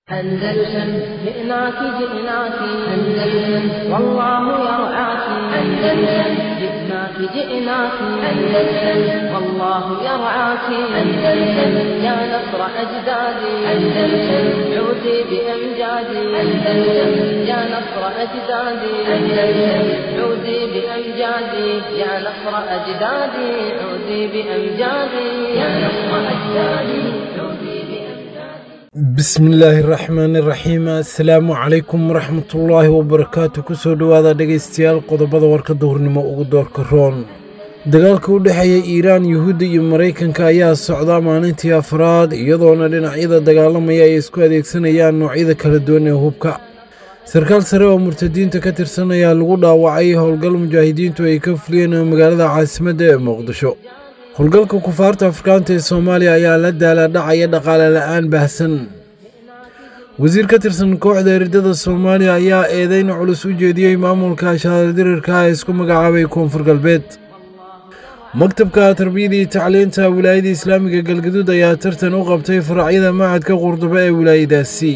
أندلسن جئناك جئناك أندلسن والله يرعاك أندلسن جئناك جئناك أندلسن والله يرعاك أندلسن يا نصر أجدادي أندلسن عودي بأمجادي أندلسن يا نصر أجدادي أندلسن عودي بأمجادي يا نصر أجدادي عودي بأمجادي يا نصر أجدادي عودي بأمجادي bismillaahi raxmaani raxiim assalaamu calaykum waraxmatullaahi wabarakaatu kusoo dhowaada dhegaystayaal qodobada warka duhurnimo ugu doorka roon dagaalka u dhexeeya iiraan yuhuudda iyo maraykanka ayaa socdaa maalintii afraad iyadoona dhinacyada dagaalamaya ay isku adeegsanayaan noocyada kala duwan ee hubka sarkaal sare oo murtadiinta ka tirsan ayaa lagu dhaawacay howlgal mujaahidiintu ay ka fuliyeen magaalada caasimadda ee muqdisho howlgalka kufaarta afrikaanta ee soomaaliya ayaa la daalaadhacaya dhaqaale la'aan baahsan wasiir ka tirsan kooxda eridada soomaaliya ayaa eedeyn culus u jeediyey maamulka shaardirirka ee isku magacaabay koonfur galbeed maktabka tarbiyada iyo tacliinta wilaayada islaamiga galgaduud ayaa tartan u qabtay faracyada macadka qurduba ee wilaayadaasi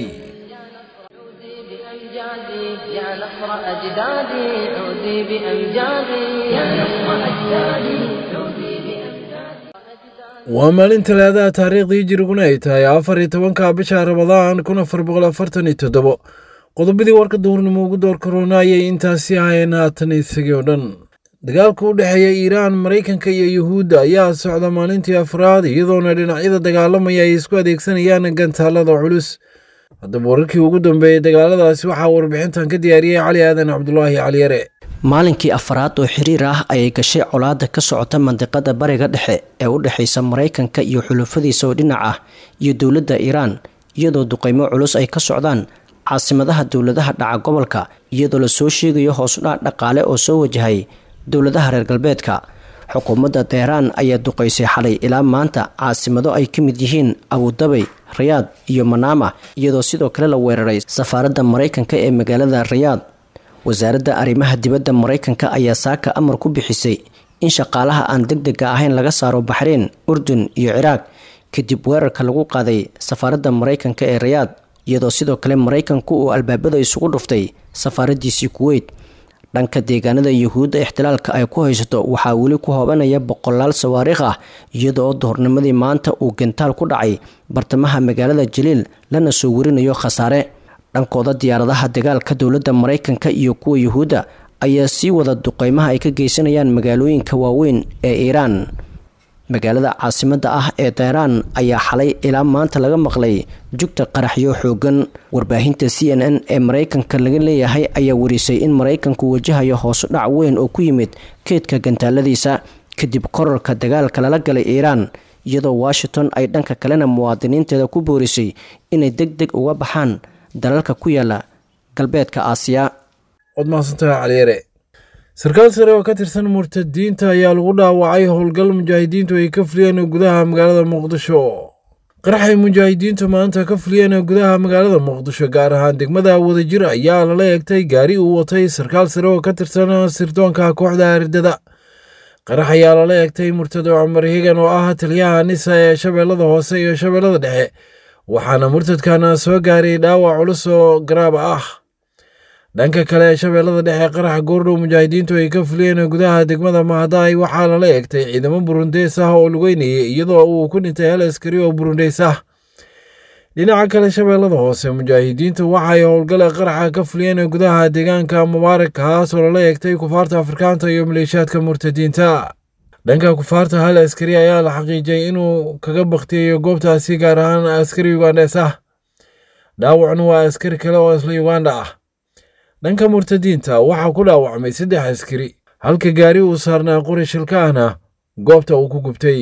عودي بأمجادي يا نصر أجدادي عودي بأمجادي يا نصر أجدادي عودي بأمجادي waa maalin talaadaha taariikhdii jiriguna ay tahay afar iyo tobanka bisha rabadaan kun afar boqol afartan iyo toddobo qodobadii warka duhurnimo ugu door karoona ayay intaasi ahayeen haatan isagii oo dhan dagaalka u dhexeeya iiraan maraykanka iyo yuhuudda ayaa socda maalintii afraad iyadoona dhinacyada dagaalamaya ay isku adeegsanayaan gantaalada culus haddaba wararkii ugu dambeeyey dagaaladaasi waxaa warbixintan ka diyaariyey cali aadan cabdulaahi caliyare maalinkii afaraad oo xiriir ah ayay gashay colaada ka socota mandiqada bariga dhexe ee u dhexaysa maraykanka iyo xulufadiisa oo dhinac ah iyo dowladda iiraan iyadoo duqeymo culus ay ka socdaan caasimadaha dowladaha dhaca gobolka iyadoo lasoo sheegayo hoosudhac dhaqaale oo soo wajahay dowladaha reer galbeedka xukuumadda teheraan ayaa duqeysay xalay ilaa maanta caasimado ay ka mid yihiin abudabay rayaad iyo manaama iyadoo sidoo kale la weeraray safaaradda maraykanka ee magaalada rayaad wasaaradda arrimaha dibadda maraykanka ayaa saaka amar ku bixisay in shaqaalaha aan deg dega ahayn laga saaro baxreyn urdun iyo ciraaq kadib weerarka lagu qaaday safaaradda maraykanka ee rayaad iyadoo sidoo kale maraykanku uu albaabada isugu dhuftay safaaradiisii kuweyt dhanka deegaanada yuhuudda ixtilaalka ay ku haysato waxaa weli ku hoobanaya boqolaal sawaariikh ah iyadoo duhurnimadii maanta uu gentaal ku dhacay bartamaha magaalada jaliil lana soo warinayo khasaare dhankooda diyaaradaha dagaalka dowladda maraykanka iyo kuwa yuhuudda ayaa sii wada duqeymaha ay ka geysanayaan magaalooyinka waaweyn ee iiraan magaalada caasimadda ah ee teheraan ayaa xalay ilaa maanta laga maqlay jugta qaraxyo xoogan warbaahinta c n n ee maraykanka laga leeyahay ayaa warisay in maraykanku wajahayo hoosu dhac weyn oo ku yimid keedka gantaaladiisa kadib korarka dagaalka lala galay iiraan iyadoo washington ay dhanka kalena muwaadiniinteeda ku boorisay inay deg deg uga baxaan dalalka ku yaala galbeedka aasiya waad mahadsantahay caliyare sarkaal sare oo ka tirsan murtadiinta ayaa lagu dhaawacay howlgal mujaahidiintu ay ka fuliyeen gudaha magaalada muqdisho qaraxay mujaahidiintu maanta ka fuliyeen gudaha magaalada muqdisho gaar ahaan degmada wadajir ayaa lala eegtay gaari uu watay sarkaal sare oo ka tirsan sirdoonka kooxda ardada qarax ayaa lala eegtay murtado cumar higan oo ah taliyaha nisa ee shabeellada hoose iyo shabeellada dhexe waxaana murtadkana soo gaaray dhaawac culus oo garaaba ah dhanka kale shabeellada dhexe qaraxa goordhow mujaahidiintu ay ka fuliyeen gudaha degmada mahadaay waxaa lala eegtay ciidamo burundeys ah oo lugeynayay iyadoo uu ku dhintay hal askari oo burundeys ah dhinaca kale shabeellada hoose mujaahidiintu waxay howlgale qaraxa ka fuliyeen gudaha deegaanka mubaarak kaas oo lala eegtay kufaarta afrikaanta iyo maleeshiyaadka murtadiinta dhanka kufaarta hal askari ayaa la xaqiijiyay inuu kaga baktiyayo goobtaasi gaar ahaan askari yugandes ah dhaawacnu waa askari kale oo isla yuganda ah dhanka murtadiinta waxaa ku dhaawacmay saddex askari halka gaari uu saarnaa qori shilka ahna goobta uu ku gubtay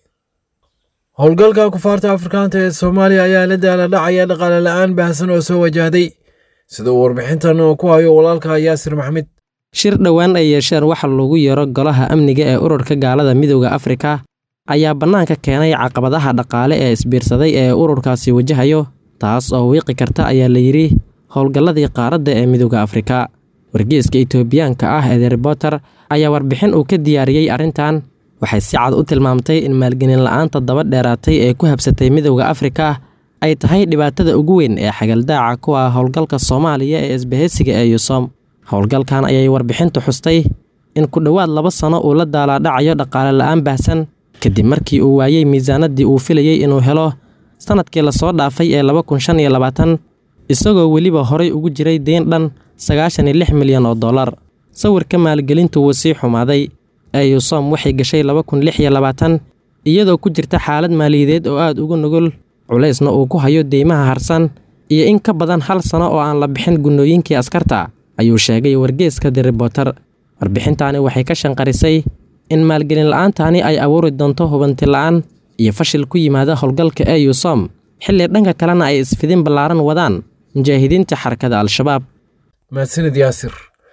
howlgalka kufaarta afrikaanta ee soomaaliya ayaa la daala dhacaya dhaqaale la'aan baahsan oo soo wajahday sida uu warbixintan ku hayo walaalka yaasir maxmed shir dhowaan ay yeesheen waxa lagu yeero golaha amniga ee ururka gaalada midooda afrika ayaa bannaanka keenay caqabadaha dhaqaale ee isbiirsaday ee ururkaasi wajahayo taas oo wiiqi karta ayaa la yidhi howlgalladii qaaradda ee midooda afrika wargeeska itoobiyaanka ah ee reporter ayaa warbixin uu ka diyaariyey arrintan waxay si cad u tilmaamtay in maalgelin la'aanta daba dheeraatay ee ku habsatay midowda afrika ay tahay dhibaatada ugu weyn ee xagaldaaca ku ah howlgalka soomaaliya ee isbahaysiga ee yusom howlgalkan ayay warbixintu xustay in ku dhowaad laba sano uu la daalaadhacayo dhaqaale la'aan baahsan kadib markii uu waayey miisaanadii uu filayey inuu helo sannadkii lasoo dhaafay ee laba kun shan iyo labaatan isagoo weliba horay ugu jiray deyn dhan sagaashan iyo lix milyan oo dollar sawirka maalgelintu wuu sii xumaaday ee yusom waxay gashay laba kun lix iyo labaatan iyadoo ku jirta xaalad maaliyadeed oo aad ugu nugul culaysna uu ku hayo deymaha harsan iyo in ka badan hal sano oo aan la bixin gunnooyinkii askarta ayuu sheegay wargeeska the reporter warbixintaani waxay ka shanqarisay in maalgelin la'aantani ay abuuri doonto hubanti la'aan iyo fashil ku yimaada howlgalka ee yusom xilli dhanka kalena ay isfidin ballaaran wadaan mujaahidiinta xarakada al-shabaab mahadsanid yaasir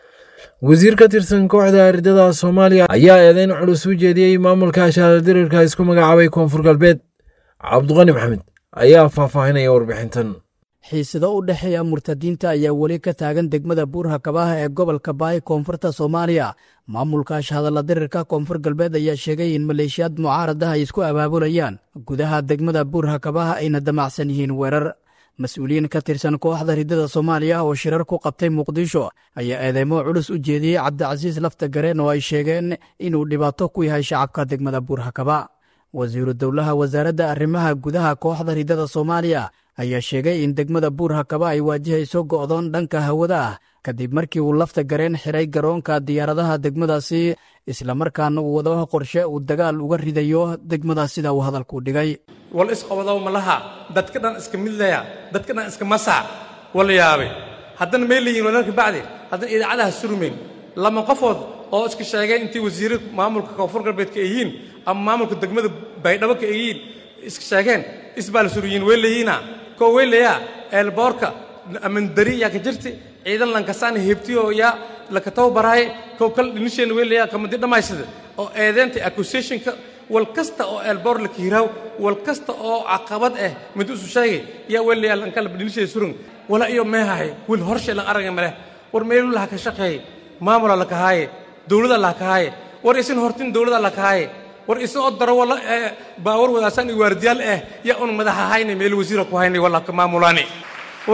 wasiir ka tirsan kooxda ardada soomaaliya ayaa eedeyn culus u jeediyey maamulka shaaradirirka isku magacaabay koonfur galbeed cabduqani maxamed ayaa faahfaahinaya warbixintan xiisado u dhexeeya murtadiinta ayaa weli ka taagan degmada buurha kabaha ee gobolka baay koonfurta soomaaliya maamulka shahadalla dirirka koonfur galbeed ayaa sheegay in maleeshiyaad mucaaradaha ay isku abaabulayaan gudaha degmada buurha kabaha ayna damacsan yihiin weerar mas-uuliyiin ka tirsan kooxda ridada soomaaliya oo shirar ku qabtay muqdisho ayaa eedeymo culus u jeediyey cabdicasiis lafta gareen oo ay sheegeen inuu dhibaato ku yahay shacabka degmada buurha kaba wasiiru dowlaha wasaaradda arrimaha gudaha kooxda ridada soomaaliya ayaa sheegay in degmada buurha kaba ay waajahayso go'doon dhanka hawada ah kadib markii uu lafta gareen xiray garoonka diyaaradaha degmadaasi islamarkaana uu wado qorshe uu dagaal uga ridayo degmadaas sida uu hadalku dhigay wal isqobodow ma laha dadka dhan iska midlaya dadka dhan iska masac wala yaabay haddana may leeyihin walalka bacdi haddana idaacadaha surmayn lama qofood oo iska sheegay intii wasiirra maamulka koonfur galbeedka ay yihiin ama maamulka degmada baydhabo ka ay yihiin iska sheegeen isbaa la suryiin way leeyihiina koo way leeyaa eelboorka amandari yaa ka jirti ciidan lankasaan hebtiyo yaa lakataw baraaye kow kal dhinisheenna way leeyaa kamadi dhammaysada oo eedeenta accusationka wal kasta oo eelboor la kiiraaw wal kasta oo caqabad ah mid isu sheegay yaa way leeyaa lankala dhinishee surung wala iyo meehahay wil horshe lan araga maleh war meelu laha ka shaqeeye maamula la kahaaye dowlada la kahaaye war isin hortin dowlada la kahaaye war isin oo daro wala baawar wadaasaan iyo waardiyaal ah yaa un madaxa hayne meel wasiira ku hayne wala ka maamulaani war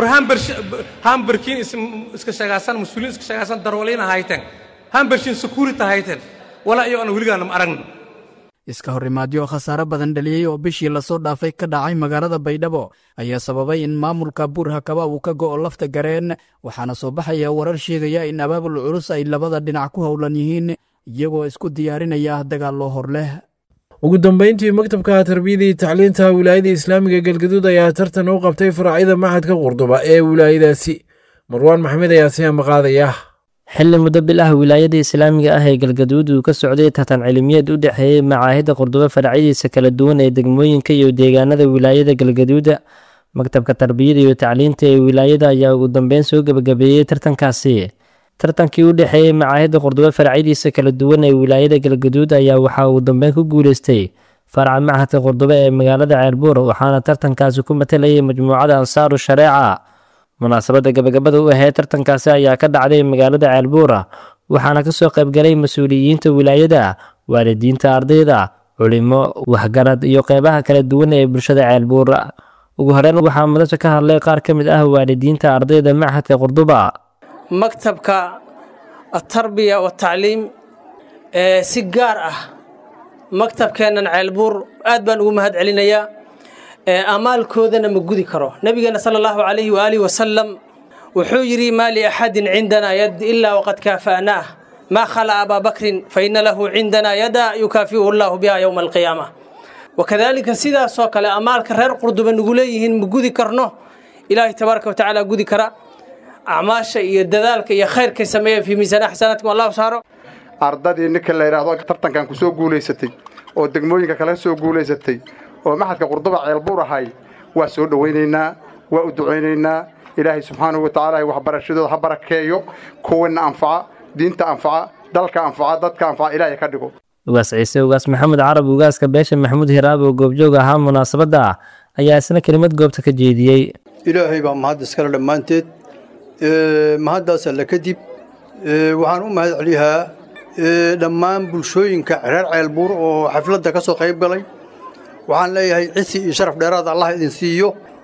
hambarkiin iska sheegaasan mas-uuliin iska sheegaasan darwaliina hayteen hambarshiin security hayteen walaa iyo aan weligaana ma aragno iska horimaadyo khasaare badan dhaliyey oo bishii lasoo dhaafay ka dhacay magaalada baydhabo ayaa sababay in maamulka buurha kaba uu ka go'o lafta gareen waxaana soo baxaya warar sheegaya in abaabul culus ay labada dhinac ku howlan yihiin iyagoo isku diyaarinaya dagaal loo hor leh ugu dambeyntii maktabka tarbiyada iyo tacliinta wilaayada islaamiga galgaduud ayaa tartan u qabtay faracyada maxadka qurduba ee wilaayadaasi marwaan maxamed ayaa si ambaqaadaya xilli muddo bil ah wilaayada islaamiga ah ee galgaduud uu ka socday tartan cilmiyeed u dhexeeyey macaahidda qurdubo faracyadiisa kala duwan ee degmooyinka iyo deegaanada wilaayada galgaduuda maktabka tarbiyada iyo tacliinta ee wilaayada ayaa ugu dambeyn soo gebagabeeyey tartankaasi tartankii u dhexeeyey macaahidda qurdubo faracyadiisa kala duwan ee wilaayada galgaduud ayaa waxaa uu dambeyn ku guuleystay faraca machadka qurdubo ee magaalada ceelbuur waxaana tartankaasi ku matalayay majmuucada ansaaru shareeca munaasabadda gabagabada u ahayd tartankaasi ayaa ka dhacday magaalada ceelbuura waxaana kasoo qaybgalay mas-uuliyiinta wilaayada waalidiinta ardayda culimo waxgarad iyo qeybaha kala duwan ee bulshada ceelbuura ugu horeyn waxaa madasha ka hadlay qaar ka mid ah waalidiinta ardayda machadka qurduba maktabka atarbiya watacliim ee si gaar ah maktabkeennan ceelbuur aad baan ugu mahad celinayaa amaalkoodana ma gudi karo nabigeena sala allahu calayhi waaalihi wasalam wuxuu yidhi maa liaxadin cindanaa yad ilaa waqad kaafa'naah maa khala abaa bakrin fa ina lahu cindanaa yada yukaafi'uhu allahu biha yowma alqiyaama wakadaalika sidaasoo kale amaalka reer qurduba nugu leeyihiin ma gudi karno ilaahay tabaaraka watacaala gudi kara acmaasha iyo dadaalka iyo khayrkay sameeyeen fii miisaani xasanaatkum allahu saaro ardadii ninka la yidhaahdo tartankan ku soo guulaysatay oo degmooyinka kale soo guulaysatay oo maxadka qurduba ceelbuur ahay waa soo dhowaynaynaa waa u ducaynaynaa ilaahay subxaanahu wa tacaala waxbarashadooda ha barakeeyo kuwana anfaca diinta anfaca dalka anfaca dadka anfaca ilaahay ka dhigo ugaas ciise ugaas maxamed carab ugaaska beesha maxamuud hiraab oo goobjoog ahaa munaasabadda ayaa isna kelimad goobta ka jeediyey ilaahay baa mahad iskale dhammaanteed mahaddaas alle kadib waxaan u mahad celiyaa dhammaan bulshooyinka reer ceelbuur oo xafladda ka soo qayb galay waxaan leeyahay cisi iyo sharaf dheeraad allah idin siiyo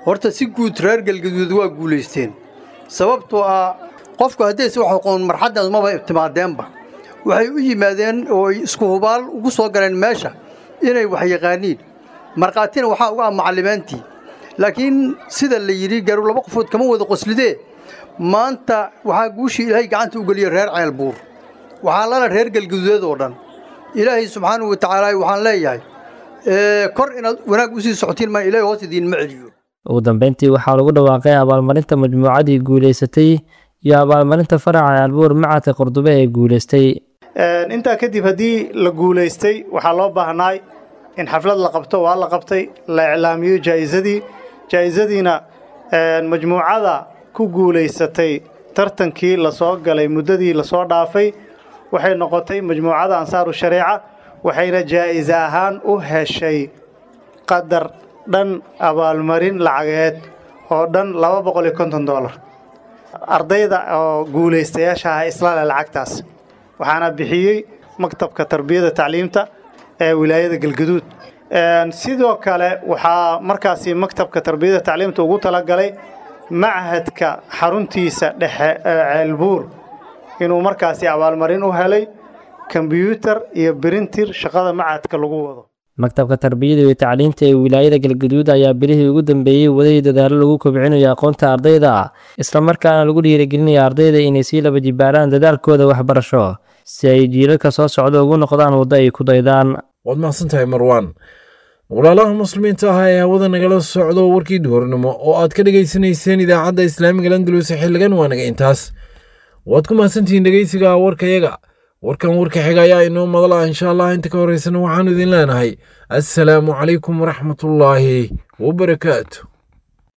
horta si guud reer galgaduud waa guulaysteen sababtoo ah qofku haddayse wax aqoon marxaddaas maba ibtimaadeenba waxay u yimaadeen oo ay isku hubaal ugu soo galeen meesha inay wax yaqaaniin markhaatina waxaa uga ah macallimaantii laakiin sida la yidhi garu laba qofood kama wada qoslidee maanta waxaa guushii ilaahay gacanta u geliyey reer ceelbuur waxaa lala reer galgaduudeed oo dhan ilaahay subxaanahu wa tacaala waxaan leeyahay kor inaad wanaag u sii socotiin maa ilaahay hoos idiinma celiyo ugu dambeyntii waxaa lagu dhawaaqay abaalmarinta majmuucadii guulaysatay iyo abaalmarinta faraca ceelbuur macadka qurdube ee guulaystay intaa kadib haddii la guulaystay waxaa loo baahnaay in xaflad la qabto waa la qabtay la iclaamiyo jaa'isadii jaa'isadiina majmuucada ku guulaysatay tartankii lasoo galay muddadii lasoo dhaafay waxay noqotay majmuucada ansaaru shareeca waxayna jaa'ise ahaan u heshay qadar dhan abaalmarin lacageed oo dhan laba boqol iyo konton doolar ardayda oo guulaystayaasha ah islaale lacagtaas waxaana bixiyey maktabka tarbiyada tacliimta ee wilaayada galgaduud sidoo kale waxaa markaasi maktabka tarbiyada tacliimta ugu talagalay machadka xaruntiisa dhexe ee ceelbuur inuu markaasi abaalmarin u helay kombyuutar iyo birintir shaqada machadka lagu wado maktabka tarbiyada iyo tacliinta ee wilaayada galgaduud ayaa bilihii ugu dambeeyey waday dadaalo lagu kobcinayo aqoonta ardayda islamarkaana lagu dhiirigelinayo ardayda inay sii laba jibaaraan dadaalkooda waxbarasho si ay jiilalka soo socda ugu noqdaan waddo ay ku daydaan waad mahadsantahay marwaan walaalaha muslimiinta ah ee hawada nagala socdo warkii duhurnimo oo aad ka dhegaysanayseen idaacadda islaamiga landalus xilligan waa naga intaas waad ku mahadsantihiin dhegeysiga warkayaga warkan warka xiga ayaa inoo madala insha allah inta ka horeysana waxaanu idin leenahay assalaamu calaykum waraxmatullaahi wabarakaatu